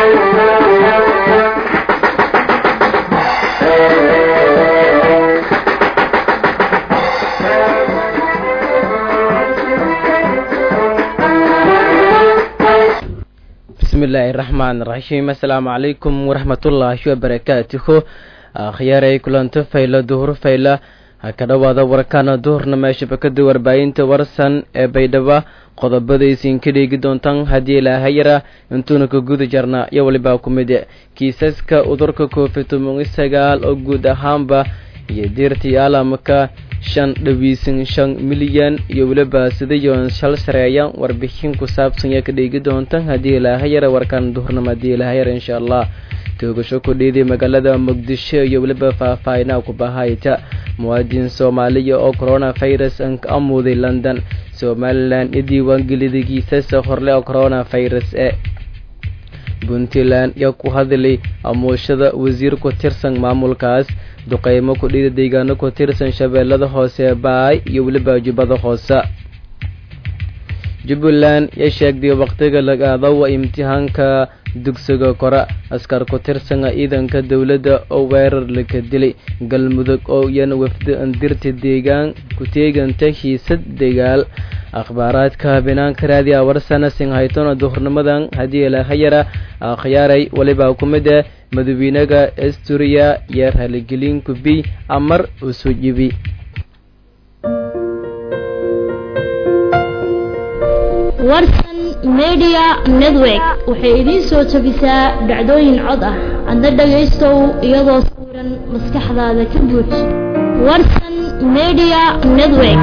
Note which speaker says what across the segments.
Speaker 1: bismillaahi raxmaan raxiim assalaamu calaykum waraxmatullaahi wabarakaatuhu akhyaaray kulanto fayla duhur fayla ha ka dhowaada warkaana duhurna meesha bakada warbaahinta warsan ee baydhaba qodobadaysiin ka dheegi doontaan haddii ilaahayara intuuna ka guda jarna iyo walibaa ku mid kiisaska udurka covid toban sagaal oo guud ahaanba iyo diirtii caalamka shan dhawiisan shan milyan iyo weliba sidayoon shal sareeya warbixin ku saabsan yaa ka dheegi doontaan haddii ilaahayara warkaan duhurnama haddii ilaahayara insha allah toogasho ku dhiiday magaalada muqdisho iyo weliba faahfaahinaa ku bahayta muwaadin soomaaliya oo coronavirus ka amuuday london somalilan i diiwaangeliday kiisasa horle oo coronavirus e puntland yaa ku hadlay amuushada wasiir ku tirsan maamulkaas duqeymo ku dhiida deegaano ku tirsan shabeellada hoose baay iyo weliba jubbada hoose jubbaland yaa sheegday waqtiga lagaadawa imtixaanka dugsiga kore askar ku tirsana ciidanka dowladda oo weerar laka dilay galmudug oo iyana wafdi andirta deegaan ku teeganta hiisad dagaal akhbaaraadka binaanka raadiya warsana singhaytona duhurnimadan haddii ilahayara akhyaaray walibaa ku mid ah madawiinaga asturiya iyo raaligelin kubi amar usu jibi
Speaker 2: warsan media network waxay idiin soo jebisaa dhacdooyin cod ah adna dhagaystow iyadoo sawiran maskaxdaada ka buuj warsan media network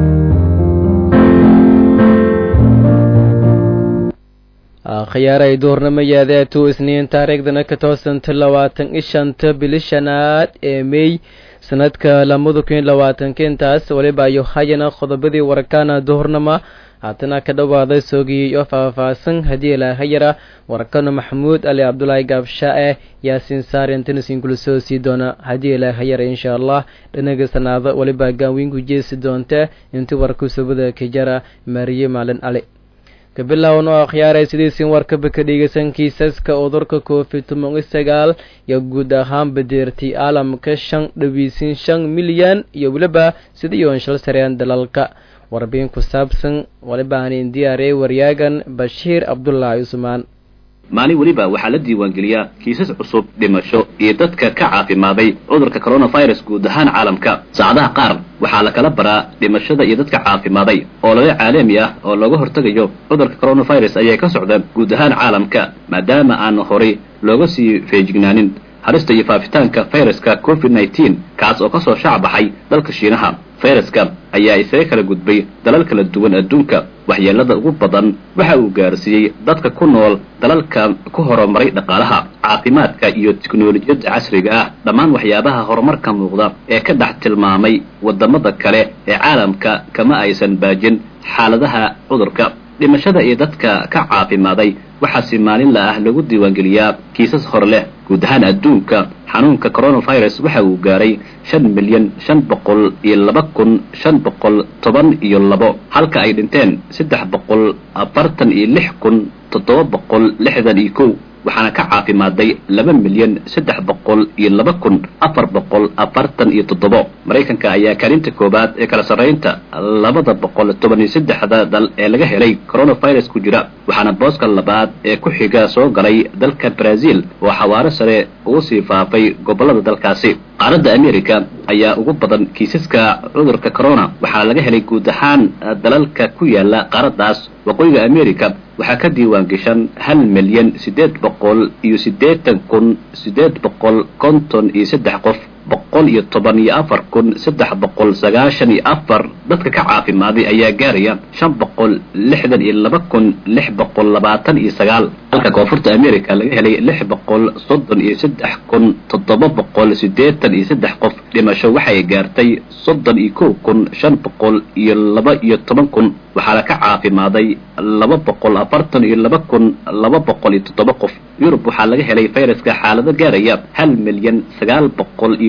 Speaker 1: khiyaaray duhurnimo yaadeetu isniin taariikhdana ka toosanta labaatan i shanta bili shanaad ee mey sanadka lamada kun labaatanka intaas waliba ayo hayana qodobadii warkaana duhurnama haatana ka dhowaaday soogiyey oo faahfaahsan haddii ilaahayara warkano maxamuud ali cabdulaahi gaabsha-e yaasiin saarintanisin kula soo sii doona haddii ilaahayara insha allah dhinaga sanaado waliba gaanweynku jeesi doonta intii warku sabada ka jara maariye maalin ali kabilaawan oo akhyaaray sidiisin warkaba ka dhegeysan kiisaska udurka covid toban sagaal iyo guud ahaan badeertay caalamka shan dhawiisin shan milyan iyo weliba sidayoon shal sareen dalalka warbixin ku saabsan waliba aanin diyaariyay waryaagan bashiir cabdulaahi cusmaan
Speaker 3: maalin weliba waxaa la diiwaangeliyaa kiisas cusub dhimasho iyo dadka ka caafimaaday cudurka coronavirus guud ahaan caalamka saacadaha qaar waxaa la kala baraa dhimashada iyo dadka caafimaaday oo laba caalami ah oo looga hortegayo cudurka coronavirus ayay ka socdaan guud ahaan caalamka maadaama aan horay looga sii feejignaanin halista iyo faafitaanka fayraska covid nneteen kaas oo kasoo shaac baxay dalka shiinaha fayraska ayaa isaga kala gudbay dalal kala duwan adduunka waxyeelada ugu badan waxa uu gaarsiiyey dadka ku nool dalalka ku horumaray dhaqaalaha caafimaadka iyo tiknolojiyadda casriga ah dhammaan waxyaabaha horumarka muuqda ee ka dhex tilmaamay wadamada kale ee caalamka kama aysan baajin xaaladaha cudurka dhimashada iyo dadka ka caafimaaday waxaa si maalinla ah lagu diiwaangeliyaa kiisas hor leh guud ahaan adduunka xanuunka coronavirus waxa uu gaaray shan milyan shan boqol iyo laba kun shan boqol toban iyo labo halka ay dhinteen saddex boqol afartan iyo lix kun toddoba boqol lixdan iyo kow waxaana ka caafimaaday laba milyan saddex boqol iyo laba kun afar boqol afartan iyo toddobo maraykanka ayaa kaalinta koowaad ee kala sarraynta labada boqol toban iyo saddexda dal ee laga helay coronavirus ku jira waxaana booska labaad ee ku xiga soo galay dalka brazil oo xawaaro sare ugu sii faafay gobollada dalkaasi qaaradda america ayaa ugu badan kiisaska cudurka corona waxaa laga helay guud ahaan dalalka ku yaala qaaraddaas waqooyiga america waxaa ka diiwaan gashan hal milyan siddeed boqol iyo siddeetan kun siddeed boqol konton iyo saddex qof boqol iyo toban iyo afar kun saddex boqol sagaashan iyo afar dadka ka caafimaaday ayaa gaaraya shan boqol lixdan iyo laba kun lix boqol labaatan iyo sagaal halka koonfurta america laga helay lix boqol soddon iyo saddex kun toddoba boqol siddeetan iyo saddex qof dhimasho waxay gaartay soddon iyo kow kun shan boqol iyo laba iyo toban kun waxaana ka caafimaaday laba boqol afartan iyo laba kun laba boqol iyo toddoba qof yurub waxaa laga helay fayraska xaalado gaaraya hal milyan sagaal boqol iyo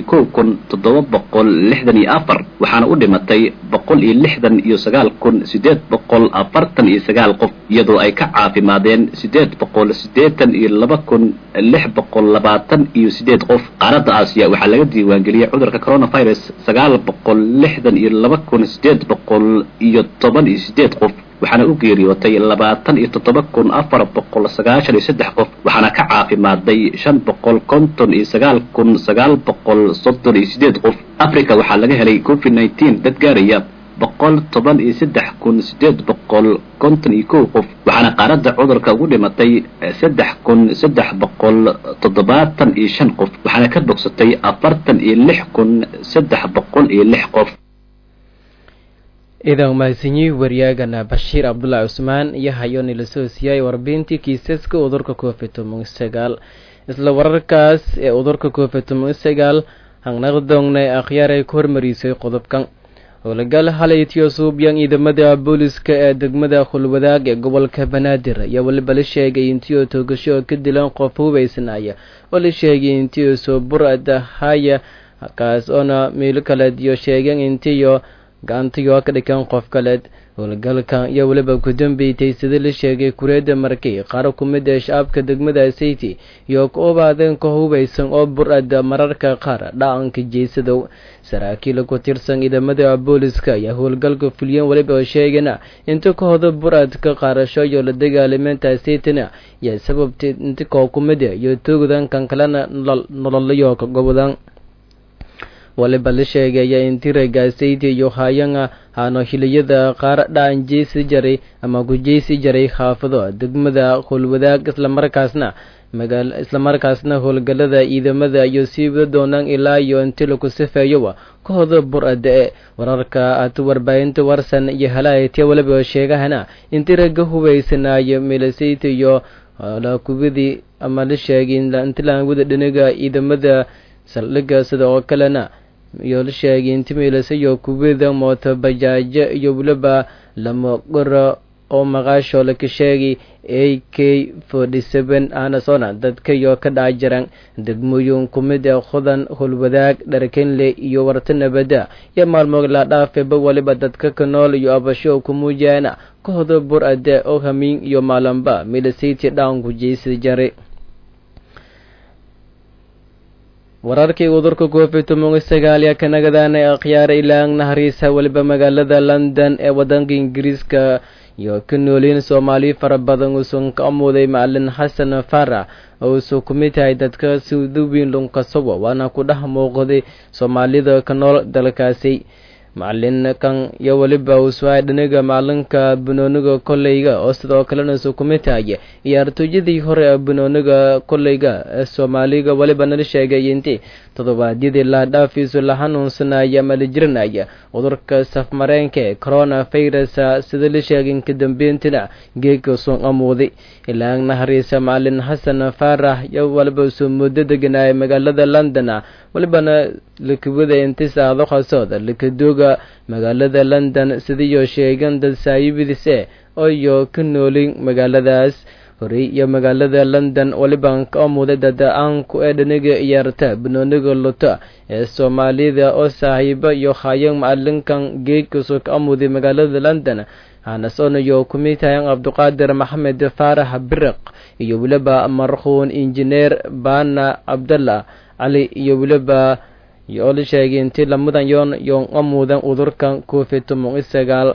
Speaker 3: kow kun toddoba boqol lixdan iyo afar waxaana u dhimatay boqol iyo lixdan iyo sagaal kun siddeed boqol afartan iyo sagaal qof iyadoo ay ka caafimaadeen siddeed boqol siddeetan iyo laba kun lix boqol labaatan iyo siddeed qof qaaradda aasiya waxaa laga diiwaangeliyey cudurka coronavirus sagaal boqol lixdan iyo laba kun siddeed boqol iyo toban iyo siddeed qof waxaana u geeriyootay labaatan iyo toddoba kun afar boqol sagaashan iyo saddex qof waxaana ka caafimaaday shan boqol konton iyo sagaal kun sagaal boqol soddon iyo siddeed qof africa waxaa laga helay covid nineteen dad gaaraya boqol toban iyo saddex kun siddeed boqol konton iyo kow qof waxaana qaaradda cudurka ugu dhimatay saddex kun saddex boqol toddobaatan iyo shan qof waxaana ka bogsatay afartan iyo lix kun saddex boqol iyo lix qof
Speaker 1: idan mahadsanyihi waryaagana bashiir cabdullaahi cusmaan iyo hayoni la soo siiyay warbintii kiisaska udurka covid toban sagaal isla wararkaas ee udurka covid toban sagaal hangnaqdongne akhyaar ay ku hormariisay qodobkan howlgal halaytiyo suubyan ciidamada booliska ee degmada khulwadaag ee gobolka banaadir ayaa weliba la sheegay intiioo toogasho ka dilan qof hubaysanaya oo la sheegay intiioo soo buradahaya kaas oona miilo kaleed iyo sheegeen intiiyo gacantiyo ka dhikan qof kaleed howlgalkan iyo weliba ku dambeeytay sida la sheegay kureedda markay qaar ku mid ee shacabka degmada sayti iyo ku obaadeen ka hubaysan oo bur-ada mararka qaar dhaqanka jeysadow saraakiil ku tirsan ciidamada booliska ayaa howlgalka fuliyeen weliba oo sheegana inta kahooda bur-adka qaarasho iyo la dagaalimeenta saytina yaa sababtay inta koo ku mid iyo toogdan kan kalena nololayo ka gobodan waliba la sheegaya in tiraga sayti iyo hayanga hano hiliyada qaar dhaan jeysi jaray ama ku jeysi jaray xaafado degmada howlwadaag islamarkaasna magaal islamarkaasna howlgalada ciidamada iyo siiwada doonaan ilaa iyo inti laku sifeeyowa kahooda bur-ada e wararka aad warbaahinta warsan iyo halaayatya waliba sheegahana in tiraga hubaysanayo milasayta iyo laakubadii ama la sheegay intilaanwada dhinaga ciidamada saldhiga sida oo kalena iyo la sheegay inti miilasayo kubada mooto bajaajo iyo weliba lama qoro oo maqaasho laka sheegay a k forty seven aanasona dadka iyo ka dhaca jiraan degmooyin ku mid ee khudan howlwadaag dharkenle iyo warta nabada iyo maalmood la dhaafeba waliba dadka ka nool iyo abasho ku muujaana kahooda bur-ade oo hamiin iyo maalanba miilasayti dhaanku jeysi jaray wararkii udurka covid toban sagaal yaa ka nagadaanay akhyaara ilaang nahariisa weliba magaalada london ee wadanka ingiriiska iyo ka nooliin soomaali fara badan uusan ka amuuday macalin xasan farax oo uusan ku mid tahay dadka suuduwiin lunkasowa waana ku dhex muuqday soomaalida ka nool dalkaasi macalinkan iyo weliba uuswaay dhaniga macalinka banooniga koleyga oo sidoo kalena isu ku mid tahay iyo artooyadii hore ee banooniga koleyga ee soomaaliga weliba nala sheegay intii toddobaadyadii laadhaafiisu la xanuunsanaya ama la jiranaya cudurka safmareenka ee corona virus sida la sheegay inka dambeyntina geega usun amuuday ilaa nahariisa macalin xasan faarax iyo waliba usoo muddo deganaya magaalada london walibana lakubada intisaado khasooda lakadooga magaalada london sidiiyo sheegan dad saayibidise iyo ka noolin magaaladaas horey iyo magaalada london waliban ka amuuday dada-aanku ee dhaniga ciyaarta banooniga luta ee soomaalida oo saaxiibo iyo hayan macalinkan geegkaso ka amuuday magaalada london hanasonayo ku mid tahay cabduqaadir maxamed faarax biriq iyo weliba markhuun injineer baana cabdallah cali iyo weliba oo la sheegay intii lamadan yoon yoon amuudan udurkan covid toban sagaal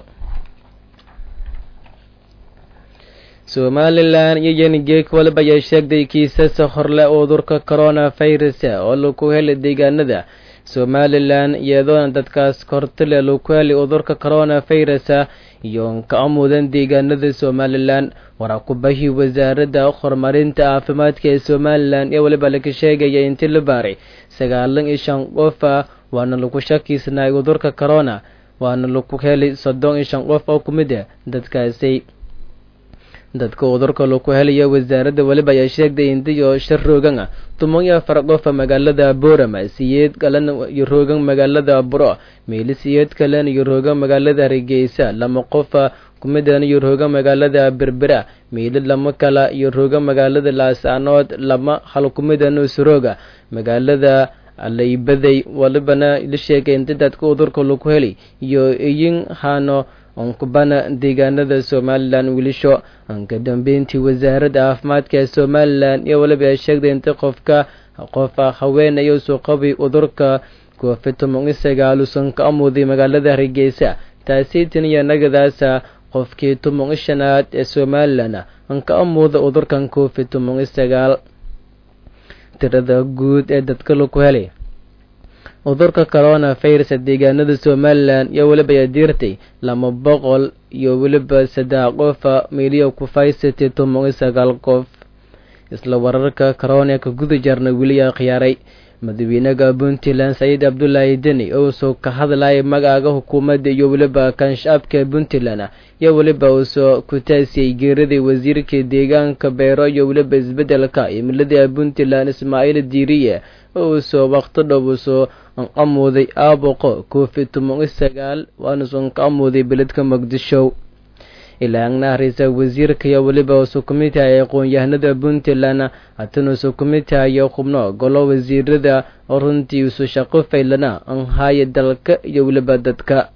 Speaker 1: somalilan iyo yenigeek waliba ayaa sheegtay kiisas horle udurka corona virus oo laku helay deegaanada somalilan iyadoona dadkaas kortile laku helay udurka corona virus iyo ka amuudan deegaanada somalilan waraa ku bahi wasaaradda horumarinta caafimaadka ee somalilan ee waliba laga sheegaya intii la baaray sagaalan iyo shan qof waana lagu shakiisnay udurka corona waana laku helay soddon iyo shan qof oo ku mid ah dadkaasi dadka udurka laku helaya wasaaradda weliba ayaa sheegtay indiyo shar roogan ah tuman iyo afar qofa magaalada boorama siyeed kalena iyo roogan magaalada buro meeli siyeed kalena iyo roogan magaalada hargeysa lama qofa kumidan iyo roogan magaalada berbera meeli lama kala iyo roogan magaalada laasaanood lama hal kumidan usrooga magaalada laybaday walibana la sheegay inta dadka udurka lagu heli iyo iyin hano onkubana deegaanada somalilan wilisho ka dambeyntii wasaaradda caafimaadka ee somalilan iyo waliba ay sheegday inta qofka qof haweenayo soo qabay udurka covid toban iyo sagaal uusan ka amuuday magaalada hargeysa taasi taniya nagadaasa qofkii toban iyo shanaad ee somalilan an ka amuuda udurkan covid toban iyo sagaal tirada guud ee dadka lagu helay udurka corona virus deegaanada somalilan iyo weliba ayaa diirtay laba boqol iyo weliba saddex qofa meeliya ku faysatay toban iyo sagaal qof isla wararka corona ka guda jarna weli aa khiyaaray madaxweynaha puntland saciid cabdulaahi deni oo soo ka hadlayay magaaga xukuumadda iyo weliba kanshaabka puntland iyo weliba uu soo ku taasiyey geeradii wasiirka deegaanka beero iyo weliba isbedelka cimilada puntland ismaaciil diiriye oo uu soo waqti dhow uu soo amuuday aaboqo covid toban iyo sagaal waanuusan ka amuuday beledka muqdisho ilaagna ra-iisal wasiirka iyo weliba usu ku mid tahay aqoon-yahanada puntland hatan usu ku mid tahayo xubno golo wasiirada oo runtii usu shaqo faylana anhaya dalka iyo weliba dadka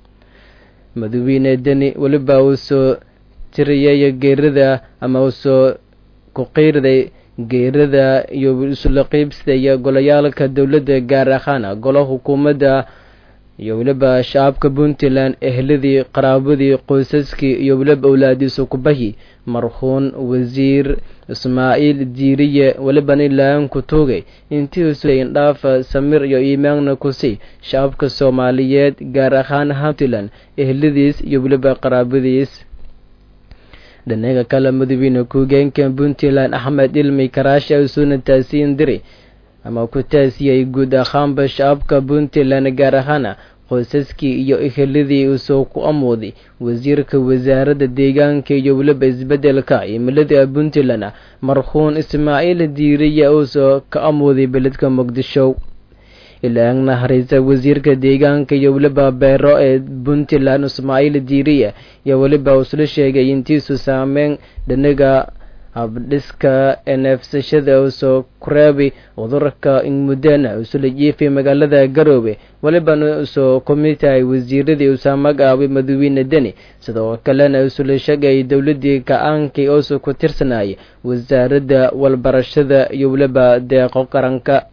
Speaker 1: madaxweyne deni weliba uu soo tiriyay geerada ama uusoo ku qeyrday geerada iyo isula qeybsadaya golayaalka dowladda gaar ahaan golo xukuumadda iyo weliba shacabka puntland ehladii qaraabadii qoysaskii iyo weliba owlaadiisu kubahi marhuun wasiir ismaaciil diiriye welibana ilaahan ku tuugay intiiusuin dhaafa samir iyo iimaanna kusi shacabka soomaaliyeed gaar ahaan puntland ehladiis iyo weliba qaraabadiis dhinaga kale madaxweyne ku-hogeenka puntland axmed ilmi karaashi isuuna taasiin diri ama ku taasiyay guud ahaanba shacabka puntland gaar ahaan qoysaskii iyo eheladii usoo ku amuuday wasiirka wasaaradda deegaanka iyo weliba isbedelka cimilada puntland marhuun ismaaciil diiriya uusoo ka amuuday beledka muqdisho ilaagna hareysa wasiirka deegaanka iyo weliba beero ee puntland ismaaciil diiriya iyo weliba usla sheegay intiisu saameyn dhinaga habdhiska neefsashada usoo kureebay cudurka ingmudana usula jiifay magaalada garoobe welibana usoo ku mid tahay wasiiradii usaa magacaabay madaxweyne deni sidoo kalena usula sheegay dowladii ka-aankii oosu ku tirsanayay wasaaradda walbarashada iyo weliba deeqo qaranka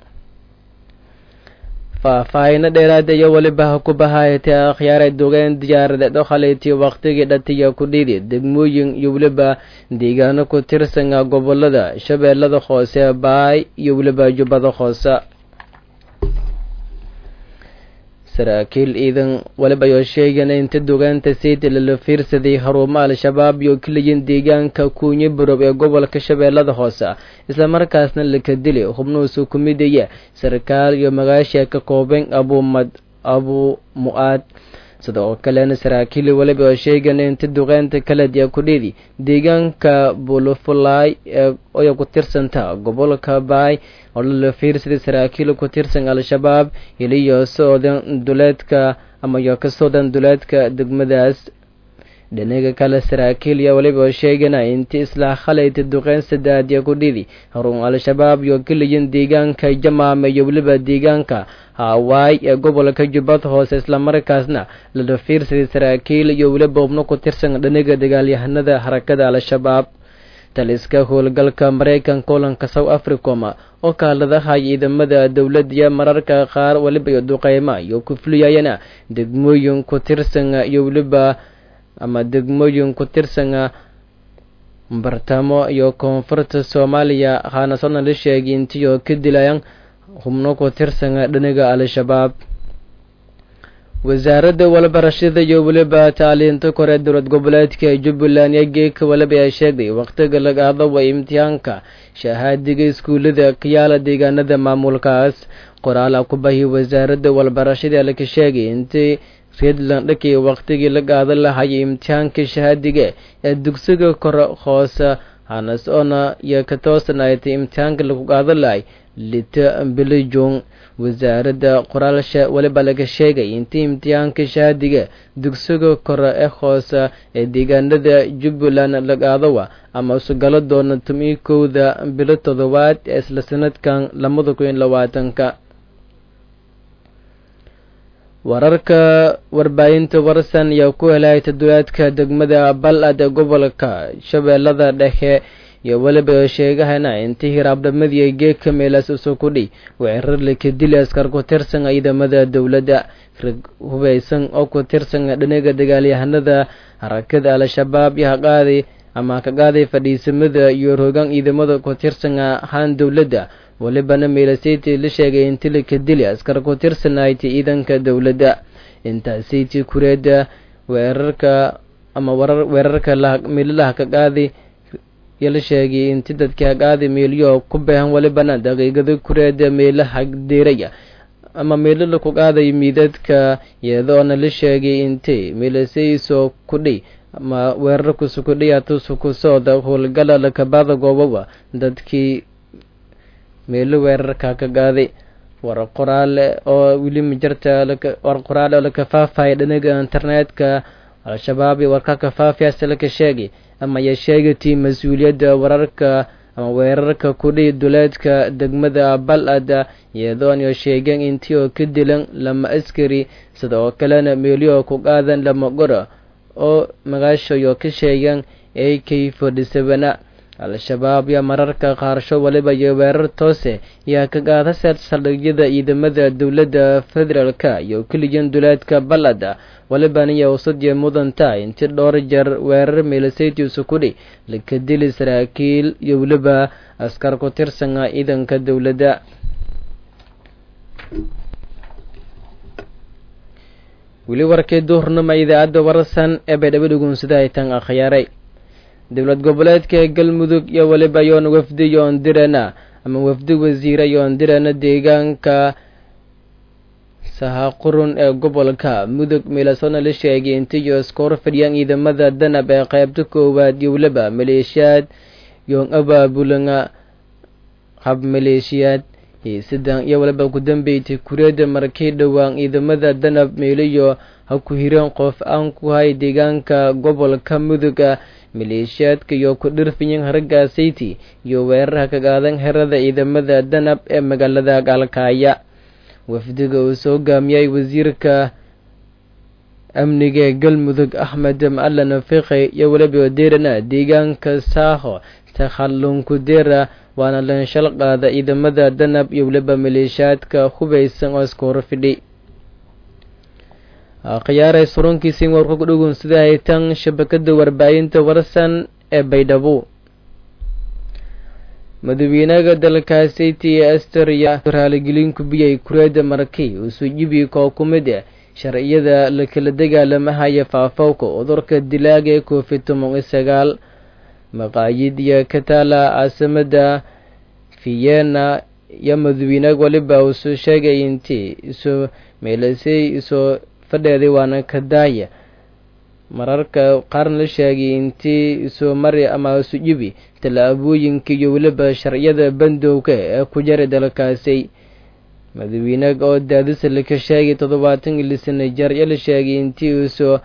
Speaker 1: faahfaahino dheeraada iyo weliba ha ku bahayatay akhyaaray dogeen diyaaradeed oo khaleetiyo waqtigii dhatiya ku dhiidi degmooyin iyo weliba deegaano ku tirsana gobolada shabeellada hoose baay iyo weliba jubbada hoose saraakiil ciidan weliba ayoo sheegana inta dogaanta sayda lala fiirsaday haruumo al-shabaab iyo keliyin deegaanka kuunyo barob ee gobolka shabeellada hoose islamarkaasna laka dili xubnuhuusu ku midaya sarkaal iyo magaasha ka kooban abumad abu mu-aad sidoo kalena saraakiil weliba oo sheegana inta duqeynta kalediya kudhidi deegaanka bulufulay ee ku tirsanta gobolka baay oo lala fiirsaday saraakiil ku tirsan al-shabaab iliyo soodan duleedka ama iyo ka soodan duleedka degmadaas dhinaga kale saraakiil iyo weliba oo sheegana inti islaa khalayta duqeyn sadaadiya ku dhidi harun al-shabaab iyo keliyin deegaanka jamaame iyo weliba deegaanka hawaay ee gobolka jubbad hoose islamarkaasna lala fiirsaday saraakiil iyo weliba ubno ku tirsan dhinaga dagaalyahanada harakada al-shabaab taliska howlgalka maraykanka kulanka south africom oo kaaladaha ciidamada dowladaiyo mararka qaar weliba iyo duqeyma iyo ku fuliyayana degmooyin ku tirsan iyo weliba ama degmooyin ku tirsana bartamo iyo koonfurta soomaaliya haanasona la sheegay intiioo ka dilayan xubno ku tirsana dhinaga al-shabaab wasaaradda walbarashada iyo weliba taaliinta kore dowlad goboleedka jubbaland iyo geeka weliba ay sheegday waqtiga lagaada wa imtixaanka shahaadiga iskuullada kayaala deegaanada maamulkaas qoraala ku bahi wasaaradda walbarashada laka sheegay intii redland dhakii waqtigii la qaadan lahayay imtixaanka shahaadiga ee dugsiga kore hoose hanasona iyo ka toosanaaytay imtixaanka lagu qaadan lahay lita bilijong wasaaradda qoraalsha weliba laga sheegay intii imtixaanka shahaadiga dugsiga kore ee hoose ee deegaanada jubbaland la qaadawa ama usugalo doona tomi kowda bilo toddobaad ee isla sanadkan labada kun iyo labaatanka wararka warbaahinta warsan ayaa ku helay toddobaadka degmada bal-ad ee gobolka shabeellada dhexe iyo weliba sheegahana intii hiraabdhamadii geedka meelaas usoo kudhi weerarle ka dili askar ku tirsan ciidamada dowladda rag hubaysan oo ku tirsan dhinaga dagaalyahanada harakada al-shabaab iyo haqaadi ama ka qaaday fadhiisamada iyo rogaan ciidamada ku tirsan ahaan dowladda welibana meelasiti la sheegay inti la ka dili askar ku tirsanayti ciidanka dowladda intaasiti kureeda weerarka ama warar weerarka meelalaha ka qaadi iyo la sheegay inti dadkii haqaadi meelyo ku beehan welibana daqiiqada kureeda meelaha deeraya ama meelala ku qaaday miidadka iyadoona la sheegay inti meelasayso kudhi ama weerarkusu kudhiyaatusu ku sooda howlgala lakabaada goobaba dadkii meelo weerarka ka qaaday war qoraale oo weli majarta war qoraale oo laka faafaya dhinaga internetka al-shabaab iyo warka ka faafiyaase laka sheegay ama ya sheegatay mas-uuliyadda wararka ama weerarka kudhi duleedka degmada bal-ada iyadoona sheegeen intii oo ka dilan lama askari sida oo kalena meelyo ku qaadan lama qora oo magaashayo ka sheegeen a k forty sevena al-shabaab iyo mararka qaarsho waliba iyo weerar toose ayaa ka qaada saldhigyada ciidamada dowladda federaalka iyo keliyan duleedka bal-ada walibana iyo usadiya mudanta inti dhowr jeer weerar meelasaytiisu kudhi laka dili saraakiil iyo weliba askar ku tirsana ciidanka dowladda weli warkii duhurnama idaacadda warsan ee baydhabo dhugunsada ay tan akhyaaray dowlad goboleedka galmudug iyo weliba yoon wafdi yoon dirana ama wafdi wasiira yoon dirana deegaanka sahaqurun ee gobolka mudug meelasoona la sheegay intiyo iskoor fadhiyaan ciidamada danab ee qeybta koowaad iyo weliba maleeshiyaad yoon abaabulanga hab maleeshiyaad sidan iyo waliba ku dambeysay kureeda markii dhowaan ciidamada danab meeliyo ha ku hireen qof aan ku hay deegaanka gobolka muduga maleeshiyaadka iyo ku dhirfiyin haragga sayti iyo weerarha ka qaadan herada ciidamada danab ee magaalada gaalkaaya wafdiga uu soo gaamiyay wasiirka amniga ee galmudug axmed macalin fiqi iyo weliba deerana deegaanka saaho takhallunkudera waana lanshal qaada ciidamada danab iyo weliba maleeshiyaadka hubaysan oo iska horfidhi khiyaaray surunkiisiin warku ku dhugun sida haytan shabakada warbaahinta warsan ee baydhabo madaxweynaha dalkaasi t ester ayaa raaligelin ku biyay kureeda markii usoo jibi koo ku mid ah sharciyada la kala dagaalamahaya faafowka cudurka dilaaga ee covid toban iyo sagaal maqaayid iyo ka taala caasimada vienna iyo madaxweynaha waliba uusoo sheegay intii isoo meelasay isoo fadheeday waana ka daaya mararka qaarna la sheegay intii isoo mari ama isu jibi tallaabooyinka iyo weliba sharciyada bandowga ee ku jara dalkaasi madaxweynaga oo daadisa laka sheegay toddobaatan ili sana jar iyo la sheegay intii isoo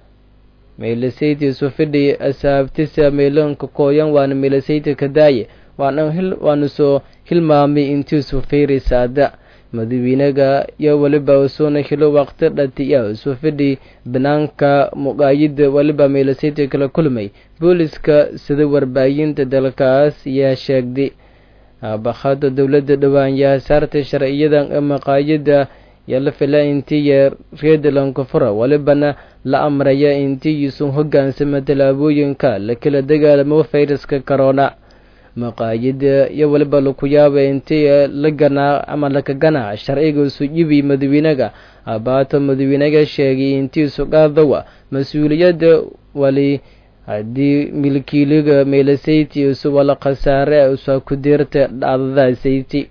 Speaker 1: meelasayta isu fidhi asaabtisa meeloonka kooyan waana meelasayta ka daaya waana waana soo hilmaamay intii isu feyray saada madaxweynaga iyo weliba usuuna hilo waqti dhatiya isu fidhi banaanka muqaayida weliba meelasayta kala kulmay booliska sida warbaahinta dalkaas yaa sheegday aabahada dowladda dhowaan yaa saartay sharciyadan ee maqaayida yaa la fila intii reedlanka fura welibana la amraya intii isu hogaansama tallaabooyinka la kala dagaalamo fayraska corona maqaayida iyo weliba laku yaaba intii la ganaa ama laka ganaa sharciga isu jibi madaxweynaga abaato madaxweynaga sheegay intii isu qaadawa mas-uuliyadda wali haddii milkiiliga meelasayti isu wala khasaare usa ku deerta dhacdada sayti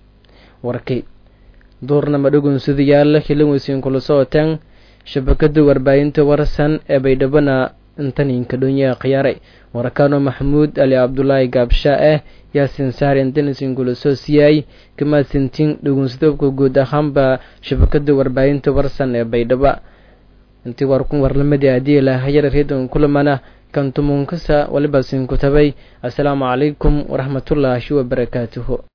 Speaker 1: warkay duurnama dhugunsudayaal hilan kula socoteen shabakada warbaahinta warsan ee baydhabana intaninka dhonya khiyaaray warakaano maxamuud ali cabdulaahi gaabsha ah yaasin saar intanisiin kula soo siiyay kamaasintiin dhugunsadobka guud ahaanba shabakada warbaahinta warsan ee baydhaba intii warkun warlamadii haddii lahayara reedon kulamana kan tumunkasa waliba sinkutabay assalaamu calaykum waraxmatullaahi wabarakaatuhu